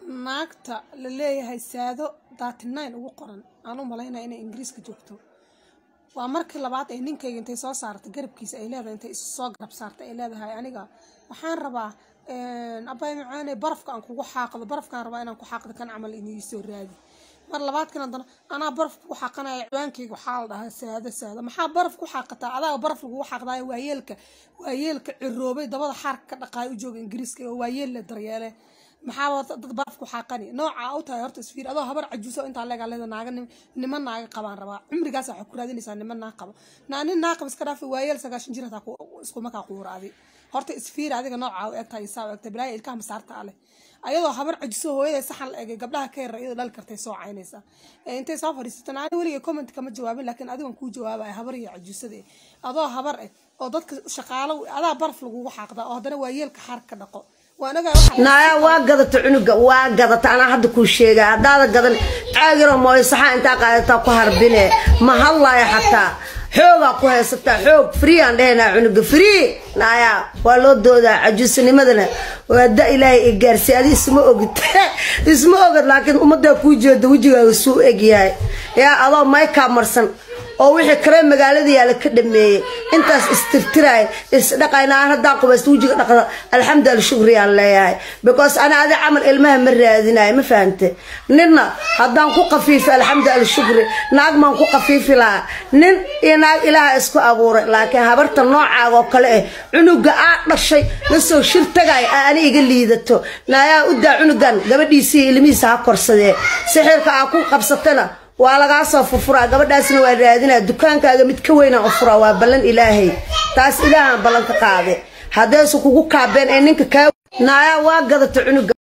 naagta la leeyahay saado thirty nine ugu qoran aan u malaynaya inay ingiriiska joogto waa markii labaad ay ninkayga intay soo saartay garabkiisa ay leedahay intay isu soo garab saartay ay leedahay aniga waxaan rabaa abay macaane barafka aan kugu xaaqdo barafkaan rabaa inaan ku xaaqdo kan camal inii soo raadi mar labaadkan haddana anaa baraf ku xaaqanaya ciwaankayga waxaa la dhahaa saado saado maxaa baraf ku xaaqataa adaa baraf lagugu xaaqdaayo waayeelka waayeelka ciroobay dabada xaarka ka dhaqaayo u jooga ingiriiska oo waayeel la daryeele maxaa dad baraf ku xaaqani nooca u tahay horta isfiir adoo habar cajuuso intaa leegaa leeda naaga niman naaga qabaan rabaa cumrigaas waxaa ku raadinaysaa niman naag qabo naa nin naag qaba iska dhaafi waayeel sagaashan jir hataa isku markaa quuraadi horta isfiir adiga nooca u egtahay isaa u egtay bilaaya ilkaha masaarta aleh ayadoo habar cajiso hooyada saxan la egay gabdhaha ka yara iyadoo dhali kartay soo caynaysaa intay soo fadhiisata naani weligay comment kama jawaabin laakiin adigan kuu jawaabaya habar iyo cajuusada adoo habar eh oo dadka shaqaalo adaa baraf lagugu xaaqdaa oo haddana waayeelka xaar ka dhaqo naaya waa gadata cunuga waa gadata anaa hadda kuu sheega haddaada gadan caagiro mooyo saxaa intaa qaadataa ku harbine ma hadlaayo xataa xoogaa ku haysataa xoog free aan dhehaynaa cunuga free naaya waa loo doodaa cajuusanimadana waa da ilaahay i gaarsiy adi isma ogid isma ogid laakiin ummaddaa kuu jeeda wejigaaga suu egyahay yaa adoo maykaa marsan oo wixii kale magaalada yaala ka dhameeyey intaas istirtiraay isdhaqaynaa haddaan qubaysta wejiga dhaqda alxamdu alshukriyaan leeyahay because ana adi camal ilmaha ma raadinayo ma fahante ninna haddaan ku qafiifi alxamdu alshukri naag maan ku qafiifi lahaa nin iyo naag ilaaha isku abuuray laakiin habarta noocaaga oo kale ah cunuga aa dhashay lasoo shir tagay aa ani iga liidato naayaa u daa cunugan gabadhiisii ilmihiisa ha korsadee sixirka aa ku qabsatana waa lagaa soo furfuraa gabadhaasna waa raadinaa dukaankaaga mid ka weynaan u furaa waa ballan ilaahay taas ilaahaan ballan ka qaade haddaysu kugu kaabeen ee ninka kaa naayaa waa gadata cunuga